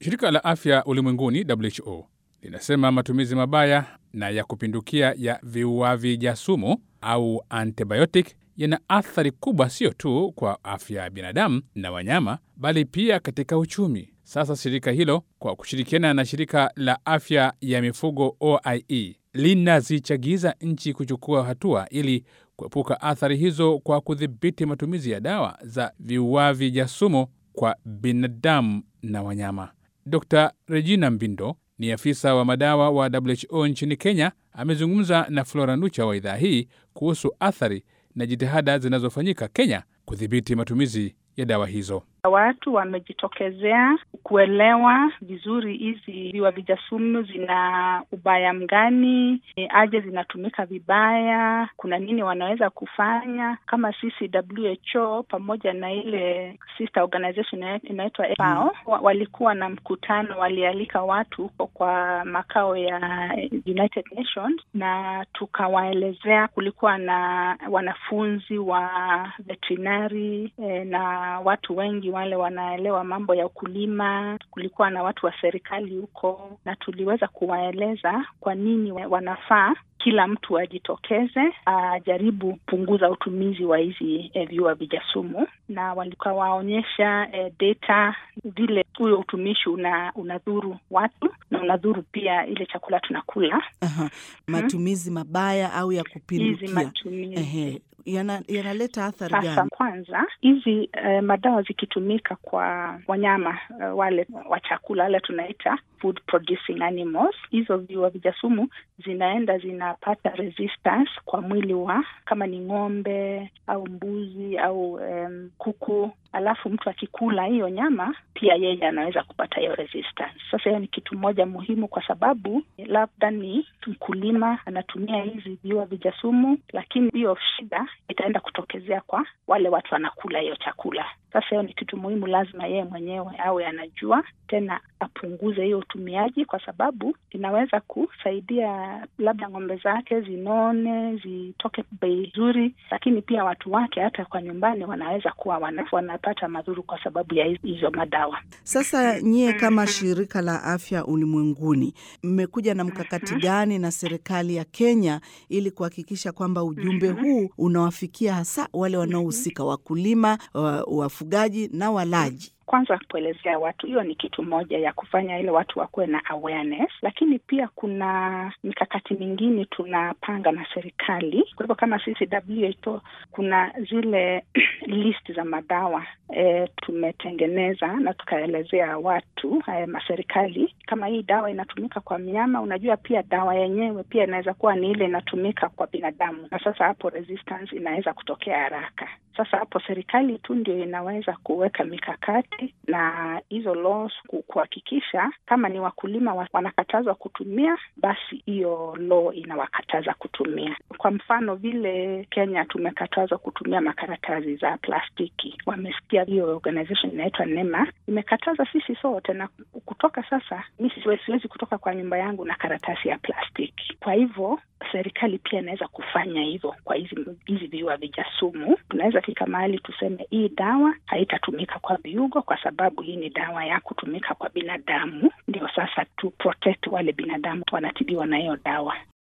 Shirika la Afya Ulimwenguni WHO linasema matumizi mabaya na ya kupindukia ya viuavi jasumu au antibiotic yana athari kubwa sio tu kwa afya ya binadamu na wanyama, bali pia katika uchumi. Sasa shirika hilo kwa kushirikiana na shirika la afya ya mifugo OIE linazichagiza nchi kuchukua hatua ili kuepuka athari hizo kwa kudhibiti matumizi ya dawa za viuavi jasumu kwa binadamu na wanyama. Dr Regina Mbindo ni afisa wa madawa wa WHO nchini Kenya. Amezungumza na Flora Nucha wa idhaa hii kuhusu athari na jitihada zinazofanyika Kenya kudhibiti matumizi ya dawa hizo. Watu wamejitokezea kuelewa vizuri hizi viuavi jasumu zina ubaya mgani, aje zinatumika vibaya, kuna nini wanaweza kufanya. Kama sisi WHO pamoja na ile sister organization inaitwa FAO walikuwa na mkutano, walialika watu kwa makao ya United Nations na tukawaelezea. Kulikuwa na wanafunzi wa veterinary eh, na watu wengi wale wanaelewa mambo ya ukulima. Kulikuwa na watu wa serikali huko, na tuliweza kuwaeleza kwa nini wanafaa kila mtu ajitokeze ajaribu punguza utumizi wa hizi eh, viuavi jasumu, na walikuwa waonyesha eh, data vile huyo utumishi una unadhuru watu na unadhuru pia ile chakula tunakula. Aha. Matumizi hmm, mabaya au ya kupindukia hizi matumizi Ehe. Yana, yanaleta athari sasa. gani? Kwanza hizi eh, madawa zikitumika kwa wanyama eh, wale wa chakula wale tunaita food producing animals, hizo viuavi jasumu zinaenda zinapata resistance kwa mwili wa kama ni ng'ombe au mbuzi au um, kuku, alafu mtu akikula hiyo nyama pia yeye anaweza kupata hiyo resistance. Sasa hiyo ni kitu moja muhimu, kwa sababu labda ni mkulima anatumia hizi viuavi jasumu, lakini hiyo shida itaenda kutokezea kwa wale watu wanakula hiyo chakula. Sasa hiyo ni kitu muhimu, lazima yeye mwenyewe awe anajua, tena apunguze hiyo utumiaji, kwa sababu inaweza kusaidia labda ng'ombe zake zinone, zitoke bei nzuri, lakini pia watu wake hata kwa nyumbani wanaweza kuwa wana, wanapata madhuru kwa sababu ya hizo madawa. Sasa nyie kama shirika la afya ulimwenguni mmekuja na mkakati gani na serikali ya Kenya ili kuhakikisha kwamba ujumbe huu unawafikia hasa wale wanaohusika, wakulima, wafugaji na walaji? Kwanza kuelezea watu, hiyo ni kitu moja ya kufanya ile watu wakuwe na awareness, lakini pia kuna mikakati mingine tunapanga na serikali. Kwa hivyo kama sisi WHO kuna zile list za madawa e, tumetengeneza na tukaelezea watu e, maserikali kama hii dawa inatumika kwa mnyama. Unajua pia dawa yenyewe pia inaweza kuwa ni ile inatumika kwa binadamu, na sasa hapo resistance inaweza kutokea haraka. Sasa hapo serikali tu ndio inaweza kuweka mikakati na hizo laws kuhakikisha kama ni wakulima wanakatazwa kutumia, basi hiyo law inawakataza kutumia. Kwa mfano vile Kenya tumekatazwa kutumia makaratasi za plastiki, wamesikia hiyo organization inaitwa NEMA imekataza sisi sote, na kutoka sasa mi siwezi kutoka kwa nyumba yangu na karatasi ya plastiki. Kwa hivyo serikali pia inaweza kufanya hivyo kwa hizi hizi viuavi jasumu. Tunaweza fika mahali tuseme hii dawa haitatumika kwa viugo kwa sababu hii ni dawa ya kutumika kwa binadamu, ndio sasa tu protect wale binadamu wanatibiwa na hiyo dawa.